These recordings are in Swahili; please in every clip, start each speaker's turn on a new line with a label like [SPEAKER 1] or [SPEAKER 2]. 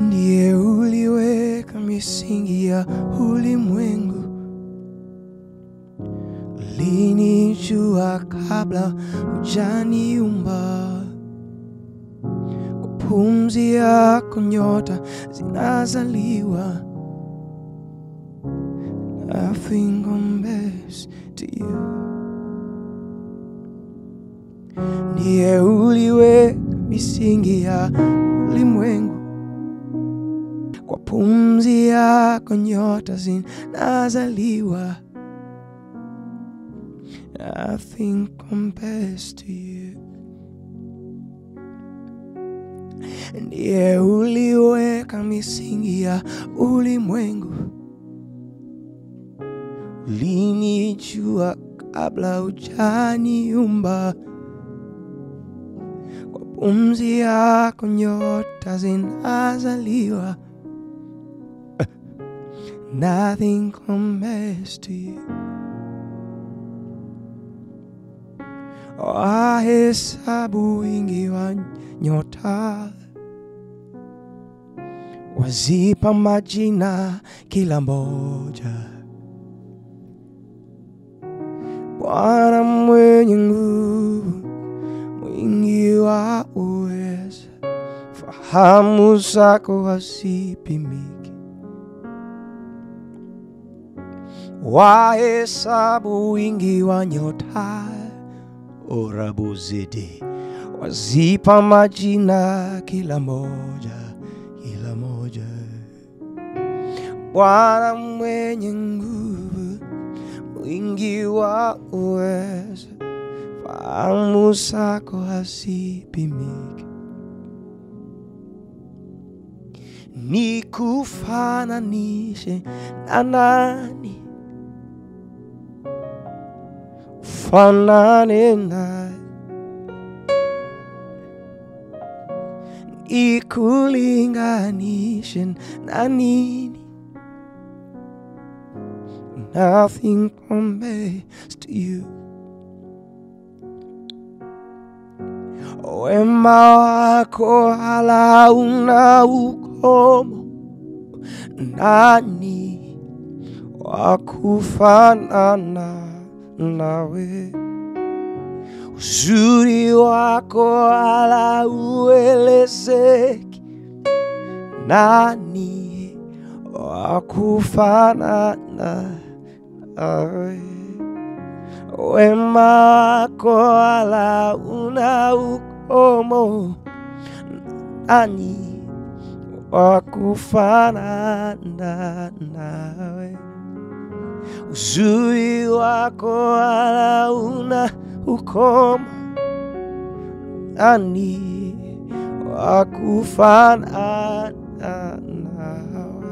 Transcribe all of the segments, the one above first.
[SPEAKER 1] ndiye uliweka misingi ya ulimwengu, ulinijua kabla hujaniumba. Kwa pumzi yako nyota zinazaliwa. Nothing compares to you. Ndiye uliweka misingi ya ulimwengu, kwa pumzi yako nyota zinazaliwa. Nothing compares to you. Ndiye uliweka misingi ya ulimwengu, ulinijua kabla hujaniumba. Kwa pumzi yako nyota zinazaliwa. Nothing compares to you. Wahesabu wingi wa nyota, wazipa majina kila moja. Bwana mwenye nguvu, mwingi wa uweza, fahamu zako hazipimiki. Wahesabu wingi wa nyota, orabuzidi, wazipa majina kila moja, kila moja. Bwana mwenye nguvu, mwingi wa uweza, fahamu zako hazipimiki. Nikufananishe na nani? Ufanane naye, nikulinganishe na nini? Nothing compares to you. Wema wako hauna ukomo, nani wa kufanana nawe? Uzuri wako hala uelezeki, nani wa kufanana nawe? Wema wako hala una ukomo, nani wa kufanana nawe? Uzuri wako hala una ukomo, nani wa kufanana nawe?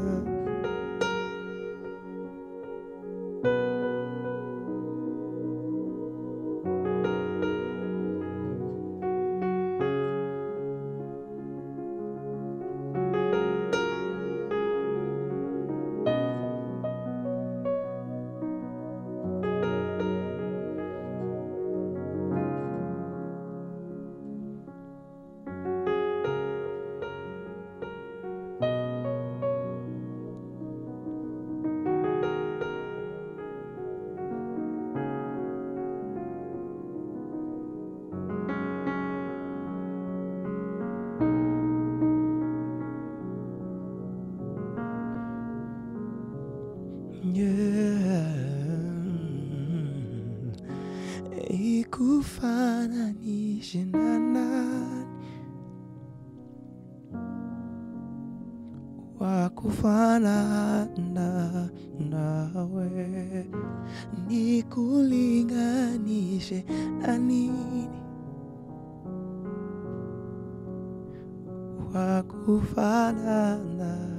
[SPEAKER 1] Yeah. Ikufananishe na nani wa kufanana nawe? Nikulinganishe na nini wa kufanana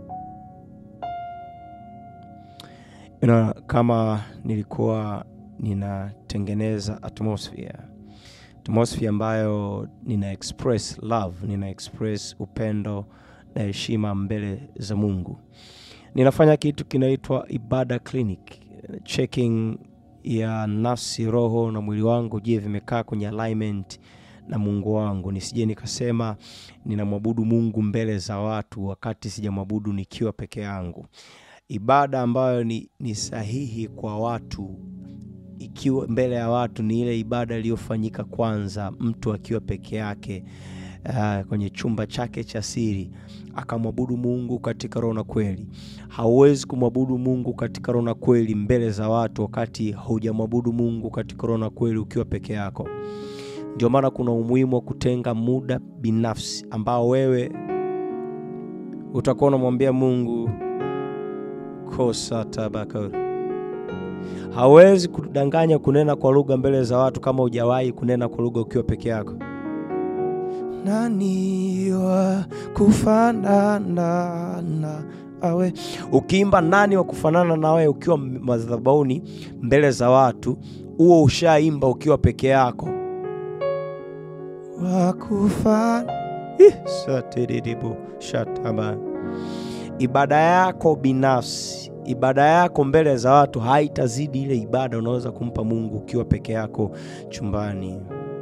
[SPEAKER 1] you know, kama nilikuwa ninatengeneza atmosphere atmosphere ambayo nina express love, nina express upendo na heshima mbele za Mungu. Ninafanya kitu kinaitwa ibada clinic, checking ya nafsi, roho na mwili wangu, je, vimekaa kwenye alignment na mungu wangu nisije nikasema ninamwabudu mungu mbele za watu wakati sijamwabudu nikiwa peke yangu ibada ambayo ni, ni sahihi kwa watu ikiwa mbele ya watu ni ile ibada iliyofanyika kwanza mtu akiwa peke yake uh, kwenye chumba chake cha siri akamwabudu mungu katika roho na kweli hauwezi kumwabudu mungu katika roho na kweli mbele za watu wakati haujamwabudu mungu katika roho na kweli ukiwa peke yako ndio maana kuna umuhimu wa kutenga muda binafsi ambao wewe utakuwa unamwambia mungu kosa tabaka hawezi kudanganya kunena kwa lugha mbele za watu kama hujawahi kunena kwa lugha ukiwa peke yako nani wa kufanana na awe ukiimba nani wa kufanana nawe ukiwa madhabauni mbele za watu huo ushaimba ukiwa peke yako wakufana satiribu shataba ibada yako binafsi ibada yako mbele za watu haitazidi ile ibada unaweza kumpa mungu ukiwa peke yako chumbani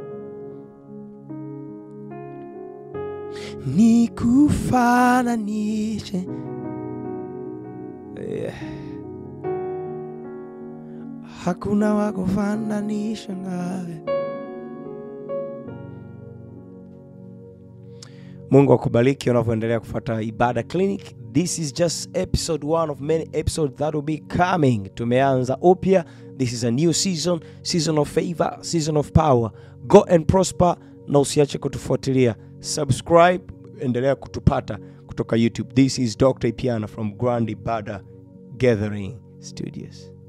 [SPEAKER 1] nikufananishe yeah. hakuna wakufananisha nawe mungu akubariki unavyoendelea kufuata ibada clinic this is just episode one of many episodes that will be coming tumeanza upya this is a new season season of favor season of power go and prosper na usiache kutufuatilia subscribe endelea kutupata kutoka youtube this is dr piana from grand ibada gathering studios